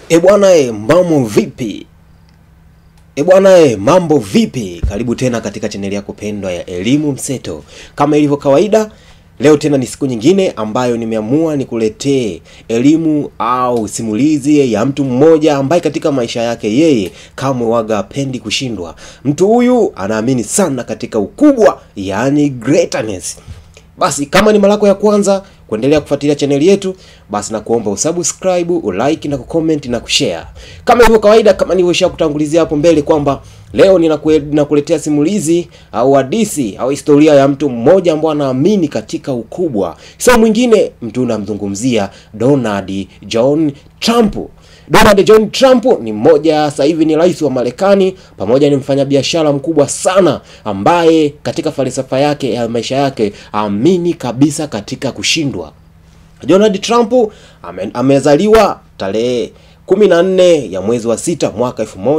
E bwana e, mambo vipi? E bwana e, mambo vipi? Karibu tena katika chaneli yako pendwa ya Elimu Mseto. Kama ilivyo kawaida, leo tena ni siku nyingine ambayo nimeamua nikuletee elimu au simulizi ya mtu mmoja ambaye katika maisha yake yeye kamwe waga hapendi kushindwa. Mtu huyu anaamini sana katika ukubwa, yaani greatness. Basi kama ni mara yako ya kwanza kuendelea kufuatilia chaneli yetu, basi na kuomba usubscribe, ulike na kucomment na kushare. Kama ilivyo kawaida, kama nilivyosha kutangulizia hapo mbele kwamba leo ninakue- ninakuletea simulizi au hadithi au historia ya mtu mmoja ambaye anaamini katika ukubwa. Sio mwingine, mtu unamzungumzia Donald John Trump. Donald John Trump ni mmoja sasa hivi ni rais wa Marekani, pamoja ni mfanyabiashara mkubwa sana ambaye katika falsafa yake ya maisha yake amini kabisa katika kushindwa. Donald Trump ame, amezaliwa tarehe 14 ya mwezi wa sita mwaka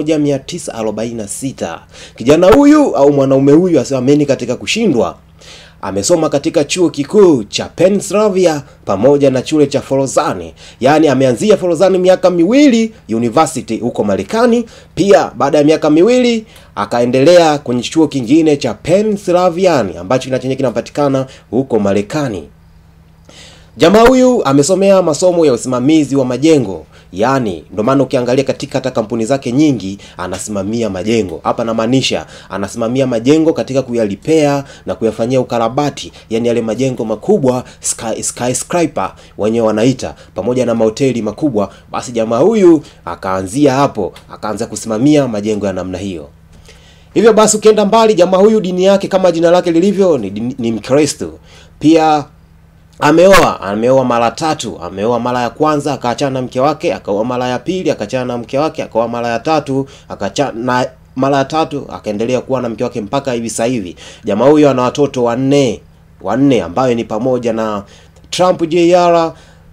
1946. Kijana huyu au mwanaume huyu asiamini katika kushindwa amesoma katika chuo kikuu cha Pennsylvania pamoja na chuo cha Forozani, yaani ameanzia Forozani miaka miwili university huko Marekani. Pia baada ya miaka miwili akaendelea kwenye chuo kingine cha Pennsylvania ambacho kina chenye kinapatikana huko Marekani. Jamaa huyu amesomea masomo ya usimamizi wa majengo, yaani ndio maana ukiangalia katika hata kampuni zake nyingi anasimamia majengo. Hapa namaanisha anasimamia majengo katika kuyalipea na kuyafanyia ukarabati, yaani yale majengo makubwa sky, skyscraper wenyewe wanaita, pamoja na mahoteli makubwa. Basi jamaa huyu akaanzia hapo, akaanza kusimamia majengo ya namna hiyo. Hivyo basi ukienda mbali, jamaa huyu dini yake kama jina lake lilivyo ni, dini- ni Mkristo. Pia ameoa ameoa mara tatu. Ameoa mara ya kwanza akaachana na mke wake, akaoa mara ya pili akaachana na mke wake, akaoa mara ya tatu akaachana na mara ya tatu akaendelea kuwa na mke wake mpaka hivi sasa hivi. Jamaa huyo ana watoto wanne wanne, ambayo ni pamoja na Trump Jr,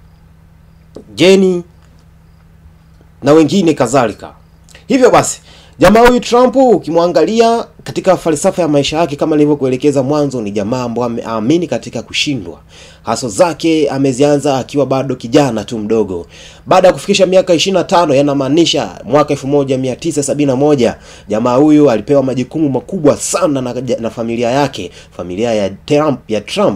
Jenny na wengine kadhalika. Hivyo basi jamaa huyu Trump ukimwangalia katika falsafa ya maisha yake, kama nilivyokuelekeza mwanzo, ni jamaa ambaye ameamini katika kushindwa. Haso zake amezianza akiwa bado kijana tu mdogo. Baada ya kufikisha miaka 25, yanamaanisha mwaka 1971, jamaa huyu alipewa majukumu makubwa sana na, na familia yake, familia ya Trump, ya Trump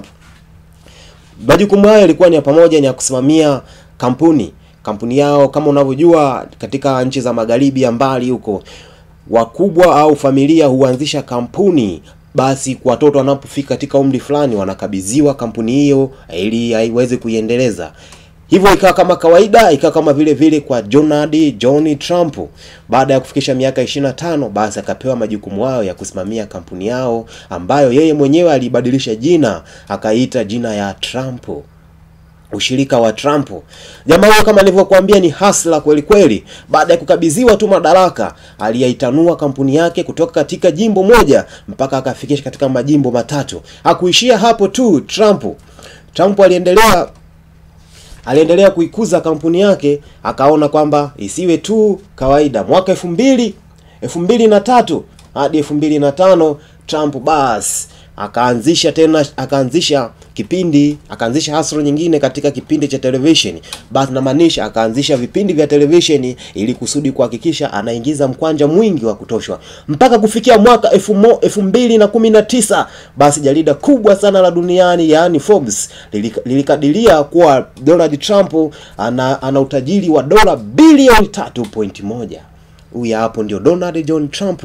majukumu hayo yalikuwa ni ya pamoja ni ya kusimamia kampuni kampuni yao. Kama unavyojua katika nchi za magharibi ya mbali huko, wakubwa au familia huanzisha kampuni, basi kwa watoto wanapofika katika umri fulani wanakabidhiwa kampuni hiyo ili aiweze kuiendeleza. Hivyo ikawa kama kawaida, ikawa kama vile vile kwa Donald John Trump. Baada ya kufikisha miaka 25, basi akapewa majukumu hayo ya kusimamia kampuni yao ambayo yeye mwenyewe alibadilisha jina akaita jina ya Trump ushirika wa Trump. Jamaa huyo kama nilivyokuambia ni hasla kweli kweli. Baada ya kukabidhiwa tu madaraka, aliyaitanua kampuni yake kutoka katika jimbo moja mpaka akafikisha katika majimbo matatu. Hakuishia hapo tu Trump. Trump aliendelea aliendelea kuikuza kampuni yake, akaona kwamba isiwe tu kawaida. Mwaka elfu mbili elfu mbili na tatu hadi elfu mbili na tano Trump basi akaanzisha tena akaanzisha kipindi akaanzisha hasro nyingine katika kipindi cha televisheni. Basi namaanisha akaanzisha vipindi vya televisheni ili kusudi kuhakikisha anaingiza mkwanja mwingi wa kutoshwa mpaka kufikia mwaka elfu mo- elfu mbili na kumi na tisa basi jarida kubwa sana la duniani yaani Forbes lilika- lilikadiria kuwa Donald Trump ana, ana utajiri wa dola bilioni 3.1. Huyu hapo ndio Donald John Trump.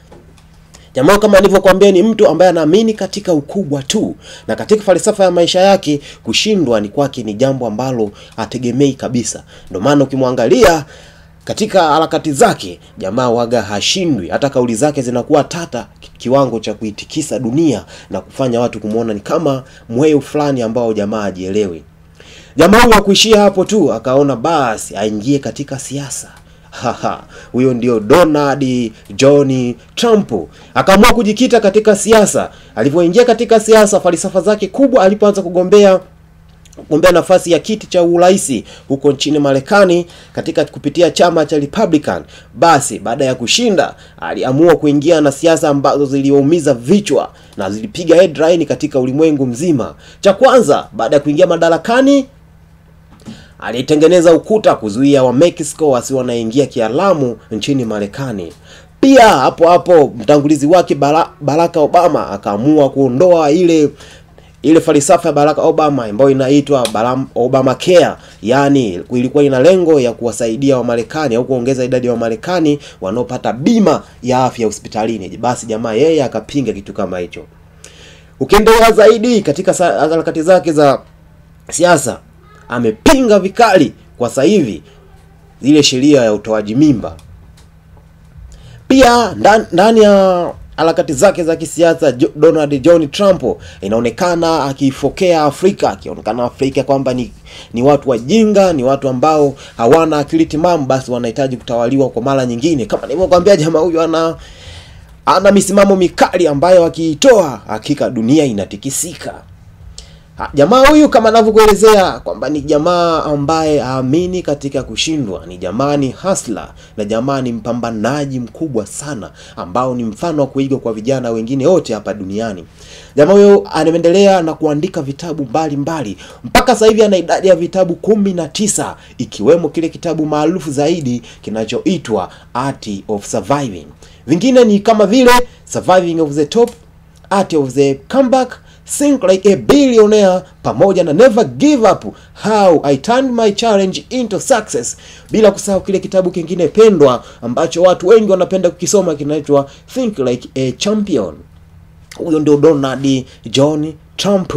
Jamaa kama nilivyokuambia ni mtu ambaye anaamini katika ukubwa tu, na katika falsafa ya maisha yake kushindwa ni kwake ni jambo ambalo hategemei kabisa. Ndio maana ukimwangalia katika harakati zake, jamaa waga hashindwi. Hata kauli zake zinakuwa tata ki- kiwango cha kuitikisa dunia na kufanya watu kumwona ni kama mweu fulani ambao jamaa hajielewi. Jamaa huyu hakuishia hapo tu, akaona basi aingie katika siasa. Haha, huyo ndio Donald John Trump. Akaamua kujikita katika siasa. Alivyoingia katika siasa, falsafa zake kubwa alipoanza kugombea kugombea nafasi ya kiti cha urais huko nchini Marekani katika kupitia chama cha Republican. Basi baada ya kushinda, aliamua kuingia na siasa ambazo ziliumiza vichwa na zilipiga headline katika ulimwengu mzima. Cha kwanza, baada ya kuingia madarakani alitengeneza ukuta kuzuia wa Mexico wasi wanaingia kialamu nchini Marekani. Pia hapo hapo mtangulizi wake Bara- Barack Obama akaamua kuondoa ile ile falsafa ya Barack Obama ambayo inaitwa Baram- Obamacare, yaani ilikuwa ina lengo ya kuwasaidia Wamarekani au kuongeza idadi ya Wamarekani wanaopata bima ya afya hospitalini. Basi jamaa yeye akapinga kitu kama hicho. Ukiendelea zaidi katika sa- harakati zake za siasa, amepinga vikali kwa sasa hivi ile sheria ya utoaji mimba. Pia ndan- ndani ya harakati zake za kisiasa Jo- Donald John Trump inaonekana akiifokea Afrika, akionekana Afrika kwamba ni ni watu wajinga, ni watu ambao hawana akili timamu, basi wanahitaji kutawaliwa kwa mara nyingine. Kama nilivyokuambia, jamaa huyu ana ana misimamo mikali ambayo akiitoa hakika dunia inatikisika. Ha, Jamaa huyu kama anavyokuelezea kwamba ni jamaa ambaye haamini katika kushindwa, ni jamaa ni hasla na jamaa ni mpambanaji mkubwa sana, ambao ni mfano wa kuigwa kwa vijana wengine wote hapa duniani. Jamaa huyo anaendelea na kuandika vitabu mbalimbali mpaka sasa hivi ana idadi ya vitabu kumi na tisa ikiwemo kile kitabu maarufu zaidi kinachoitwa Art of Surviving. Vingine ni kama vile Surviving of the Top, Art of the Comeback, Think Like a Billionaire pamoja na Never Give Up, How I Turned My Challenge into Success, bila kusahau kile kitabu kingine pendwa ambacho watu wengi wanapenda kukisoma kinaitwa Think Like a Champion. Huyo ndio Donald John Trump.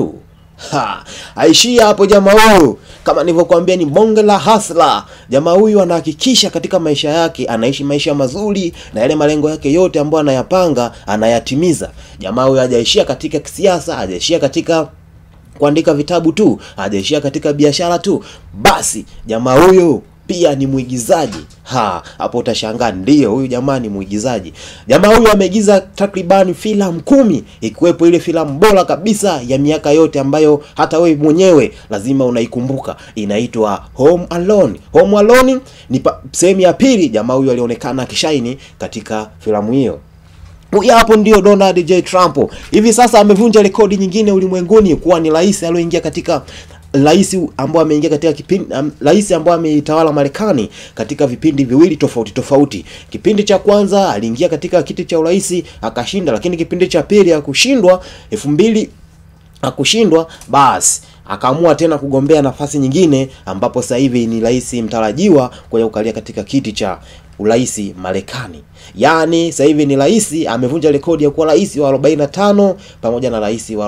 Ha, aishia hapo jamaa huyu. Kama nilivyokuambia ni bonge la hasla. Jamaa huyu anahakikisha katika maisha yake anaishi maisha mazuri na yale malengo yake yote ambayo anayapanga anayatimiza. Jamaa huyu hajaishia katika kisiasa, hajaishia katika kuandika vitabu tu, hajaishia katika biashara tu. Basi jamaa huyu pia ni mwigizaji. Ha, hapo utashangaa, ndiyo huyu jamaa ni mwigizaji. Jamaa huyu ameigiza takribani filamu kumi, ikiwepo ile filamu bora kabisa ya miaka yote ambayo hata wewe mwenyewe lazima unaikumbuka, inaitwa Home Alone. Home Alone ni pa- sehemu ya pili. Jamaa huyu alionekana akishaini katika filamu hiyo. Huyu hapo ndio Donald J Trump. Hivi sasa amevunja rekodi nyingine ulimwenguni kuwa ni rais aliyoingia katika rais ambao ameingia katika kipindi um, rais ambao ameitawala Marekani katika vipindi viwili tofauti tofauti. Kipindi cha kwanza aliingia katika kiti cha urais akashinda, lakini kipindi cha pili akushindwa elfu mbili akushindwa basi akaamua tena kugombea nafasi nyingine ambapo sasa hivi ni rais mtarajiwa kwenye kukalia katika kiti cha urais Marekani. Yaani sasa hivi ni rais amevunja rekodi ya kuwa rais wa 45 pamoja na rais wa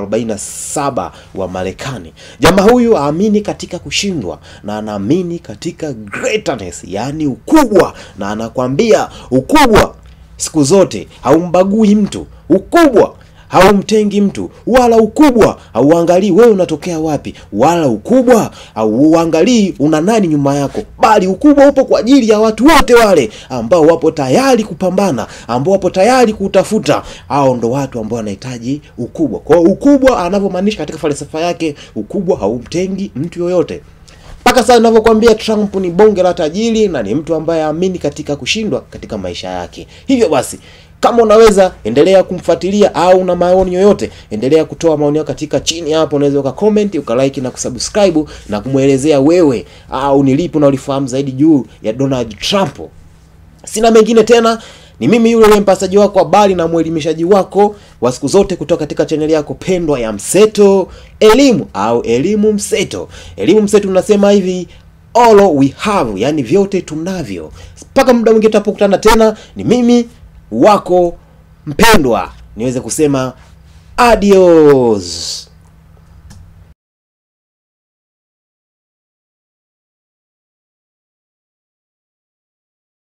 47 wa Marekani. Jamaa huyu aamini katika kushindwa na anaamini katika greatness, yaani ukubwa, na anakwambia ukubwa siku zote haumbagui mtu. Ukubwa haumtengi mtu, wala ukubwa hauangalii wewe unatokea wapi, wala ukubwa hauangalii una nani nyuma yako, bali ukubwa upo kwa ajili ya watu wote wale ambao wapo tayari kupambana, ambao wapo tayari kutafuta. Hao ndo watu ambao wanahitaji ukubwa. Kwa hiyo ukubwa anavyomaanisha katika falsafa yake, ukubwa haumtengi mtu yoyote. Mpaka sasa ninavyokuambia, Trump ni bonge la tajiri na ni mtu ambaye aamini katika kushindwa katika maisha yake. Hivyo basi kama unaweza endelea kumfuatilia au una maoni yoyote, endelea kutoa maoni yako katika chini hapo. Unaweza uka comment uka like na kusubscribe na kumwelezea wewe au ni lipi unalifahamu zaidi juu ya Donald Trump. Sina mengine tena, ni mimi yule yule mpasaji wako habari na mwelimishaji wako wa siku zote kutoka katika chaneli yako pendwa ya Mseto Elimu au Elimu Mseto. Elimu Mseto tunasema hivi all we have, yani vyote tunavyo. Mpaka muda mwingine tutapokutana tena, ni mimi wako mpendwa, niweze kusema adios.